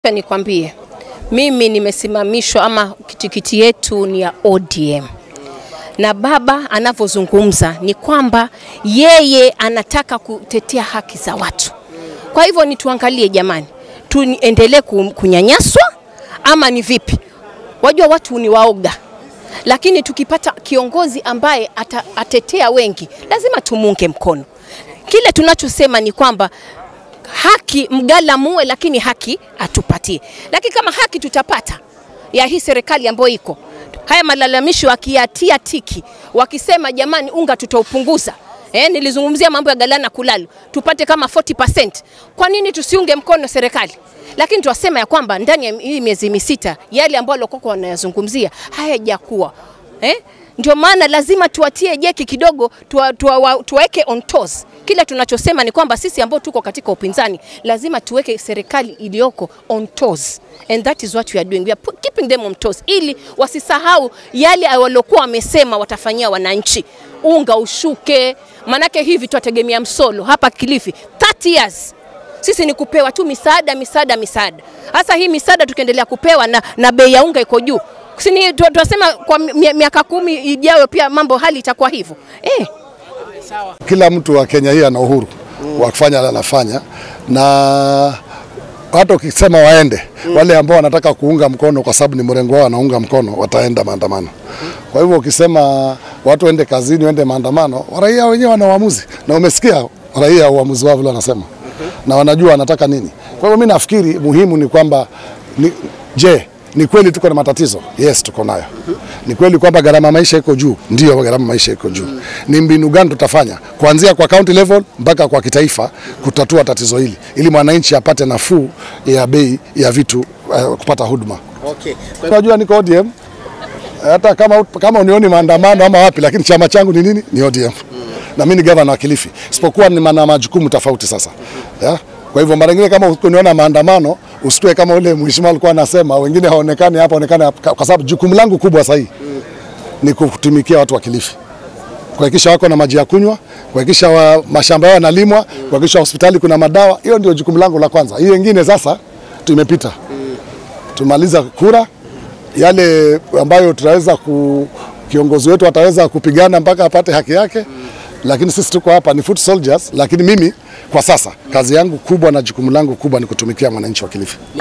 Nikwambie, mimi nimesimamishwa ama tikiti yetu ni ya ODM, na baba anavyozungumza ni kwamba yeye anataka kutetea haki za watu. Kwa hivyo ni tuangalie jamani, tuendelee kunyanyaswa ama ni vipi? Wajua watu ni waoga, lakini tukipata kiongozi ambaye ata, atetea wengi lazima tumunge mkono. Kile tunachosema ni kwamba haki mgala muwe, lakini haki atupatie. Lakini kama haki tutapata ya hii serikali ambayo iko, haya malalamisho wakiyatia tiki, wakisema jamani, unga tutaupunguza Eh, nilizungumzia mambo ya galana kulalu tupate kama 40%. Kwa nini tusiunge mkono serikali? Lakini tuwasema ya kwamba ndani ya hii miezi misita yale ambayo walikuwa wanayazungumzia hayajakuwa eh? Ndio maana lazima tuwatie jeki kidogo, tuwaweke tuwa, tuwa on toes. Kile tunachosema ni kwamba sisi ambao tuko katika upinzani lazima tuweke serikali iliyoko on toes. And that is what we are doing. We are keeping them on toes ili wasisahau yale waliokuwa wamesema watafanyia wananchi. Unga ushuke, manake hivi twategemea msolo hapa Kilifi 30 years sisi ni kupewa tu misaada misaada misaada. Hasa hii misaada tukiendelea kupewa na, na bei ya unga iko juu, sini tunasema kwa miaka kumi ijayo pia mambo hali itakuwa hivyo eh. Kila mtu wa Kenya hii ana uhuru mm. wa kufanya anafanya, na hata ukisema waende mm. wale ambao wanataka kuunga mkono kwa sababu ni mrengo wao wanaunga mkono wataenda maandamano mm. kwa hivyo ukisema watu waende kazini, waende maandamano, raia wenyewe wana uamuzi, na umesikia raia uamuzi wao vile wanasema na wanajua wanataka nini. Kwa hivyo mimi nafikiri muhimu ni kwamba ni, je, ni kweli tuko na matatizo? Yes, tuko nayo. Ni kweli kwamba gharama maisha iko juu? Ndio, gharama maisha iko juu. Ni mbinu gani tutafanya kuanzia kwa county level mpaka kwa kitaifa kutatua tatizo hili ili mwananchi apate nafuu ya bei ya vitu uh, kupata huduma. Okay. Unajua niko ODM hata kama, kama unioni maandamano ama wapi, lakini chama changu ni nini? Ni ODM na mimi ni gavana wa Kilifi, isipokuwa ni na majukumu tofauti sasa yeah? Kwa hivyo mara nyingine kama ukiniona maandamano usitue kama ule mheshimiwa alikuwa anasema wengine haonekani hapa onekane, kwa sababu jukumu langu kubwa sasa mm. ni kutumikia watu wa Kilifi, kuhakikisha wako na maji ya kunywa, kuhakikisha wa, mashamba yao yanalimwa, kuhakikisha hospitali kuna madawa. Hiyo ndio jukumu langu la kwanza. Hiyo ingine sasa tumepita mm. tumaliza kura yale ambayo tunaweza ku, kiongozi wetu ataweza kupigana mpaka apate haki yake mm lakini sisi tuko hapa ni foot soldiers, lakini mimi kwa sasa kazi yangu kubwa na jukumu langu kubwa ni kutumikia mwananchi wa Kilifi.